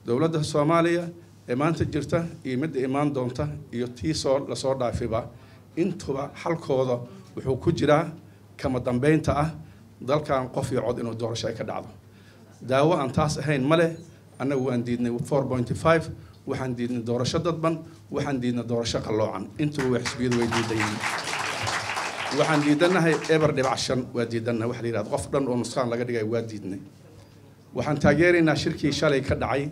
dowladda soomaaliya ee maanta jirta iyo midda imaan doonta iyo tii soo lasoo dhaafiba intuba xalkooda wuxuu ku jiraa kama dambeynta ah dalkan qof iyo cod inuu doorasho ay ka dhacdo daawo aan taas ahayn ma leh annagu waan diidnay four pointy five waxaan diidnay doorasho dadban waxaan diidnay doorasho qalloocan intuba way xisbiyadu way diidan yihiin waxaan diidanahay eber dhibac shan waa diidanahay waxa la yidhahda qof dhan oo nuskaan laga dhigay waa diidnay waxaan taageeraynaa shirkii shalay ka dhacay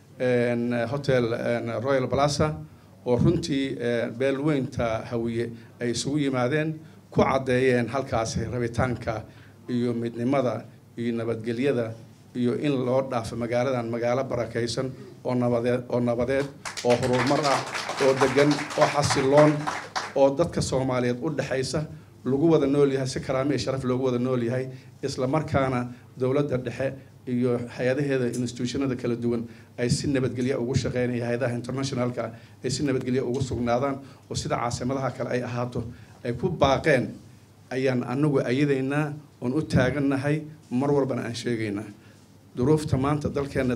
hotel royal plaza oo runtii beelweynta hawiye ay isugu yimaadeen ku caddeeyeen halkaasi rabitaanka iyo midnimada iyo nabadgelyada iyo in loo dhaafo magaaladan magaalo barakaysan oo nabadeed oo nabadeed oo horumar ah oo degan oo xasiloon oo dadka soomaaliyeed u dhexaysa lagu wada nool yahay si karaamo iyo sharaf loogu wada nool yahay isla markaana dowladda dhexe iyo hay-adaheeda institutionada kala duwan ay si nabadgelya ugu shaqeynaya hay-adaha internationalka ay si nabadgelya ugu sugnaadaan oo sida caasimadaha kale ay ahaato ay ku baaqeen ayaan anagu ayadaynaa oon u taagannahay mar walbana aan sheegaynaa duruufta maanta dalkeena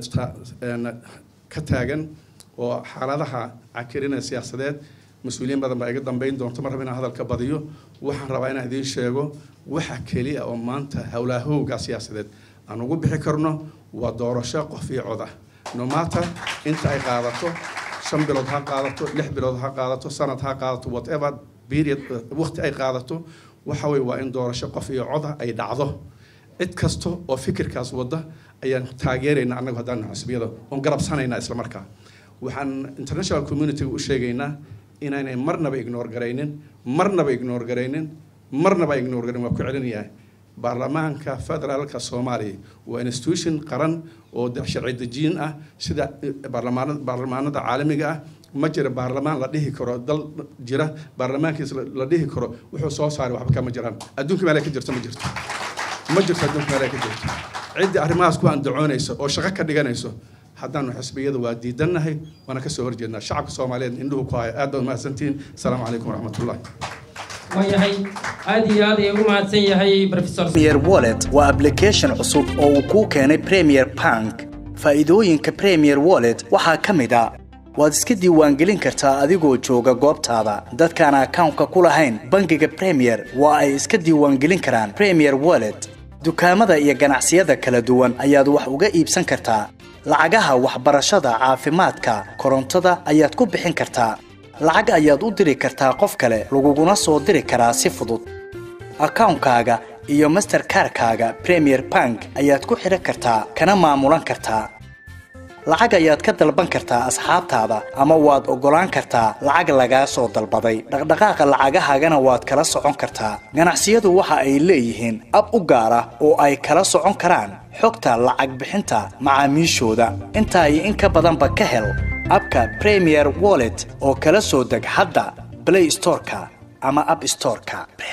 ka taagan oo xaaladaha cakirina siyaasadeed mas-uuliyiin badan baa iga dambeyn doonto mar raba inaan hadalka badiyo waxaan rabaa inaan idiin sheego waxa keliya oo maanta howlaahowga siyaasadeed aan ugu bixi karno waa doorasho qof iyo cod ah nomata inta ay qaadato shan bilood ha qaadato lix bilood ha qaadato sanad ha qaadato whatever period waqti ay qaadato waxa weye waa in doorasho qof iyo cod ah ay dhacdo cid kasta oo fikirkaas wada ayaan taageeraynaa annagu haddaan xisbiyada oon garabsanaynaa isla markaa waxaan international communityga u sheegaynaa inaynay marnaba ignore garaynin marnaba ignore garaynin marnaba ignore garayn waa ku celinayaa baarlamaanka federaalka soomaaliya waa institution qaran oo sharci dejiyin ah sida baarlamaanada caalamiga ah ma jira baarlamaan la dhihi karo dal jira baarlamaankiis la dhihi karo wuxuu soo saaray waxba kama jiraan adduunka meelay ka jirto ma jirto ma jirto adduunka meelay ka jirto ciddii arrimahaas ku andacoonaysa oo shaqo ka dhiganayso haddaanu xisbiyada waa diidannahay waana kasoo horjeednaa shacabka soomaaliyeed indhuhu ku haya aad baad mahadsantihiin asalaamu calaykum waraxmatullahi waayahay aad iyo aad ayuu u mahadsan yahay professor premier wallet waa application cusub oo uu kuu keenay premier bank faa'iidooyinka premier wallet waxaa ka mid a waad iska diiwaangelin kartaa adigoo jooga goobtaada dadkaan akawnka ku lahayn bangiga premier waa ay iska diiwaangelin karaan premier wallet dukaamada iyo ganacsiyada kala duwan ayaad wax uga iibsan kartaa lacagaha waxbarashada caafimaadka korontada ayaad ku bixin kartaa lacag ayaad u diri kartaa qof kale laguguna soo diri karaa si fudud akawnkaaga iyo masterkarkaaga premier bank ayaad ku xidhan kartaa kana maamulan kartaa lacag ayaad ka dalban kartaa asxaabtaada ama waad oggolaan kartaa lacag lagaa soo dalbaday dhaqdhaqaaqa lacagahaagana waad kala socon kartaa ganacsiyadu waxa ay leeyihiin ab u gaar ah oo ay kala socon karaan xogta lacag bixinta macaamiishooda intaa iyo in ka badanba ka hel abka premier wallet oo kala soo deg hadda blay storeka ama ab storeka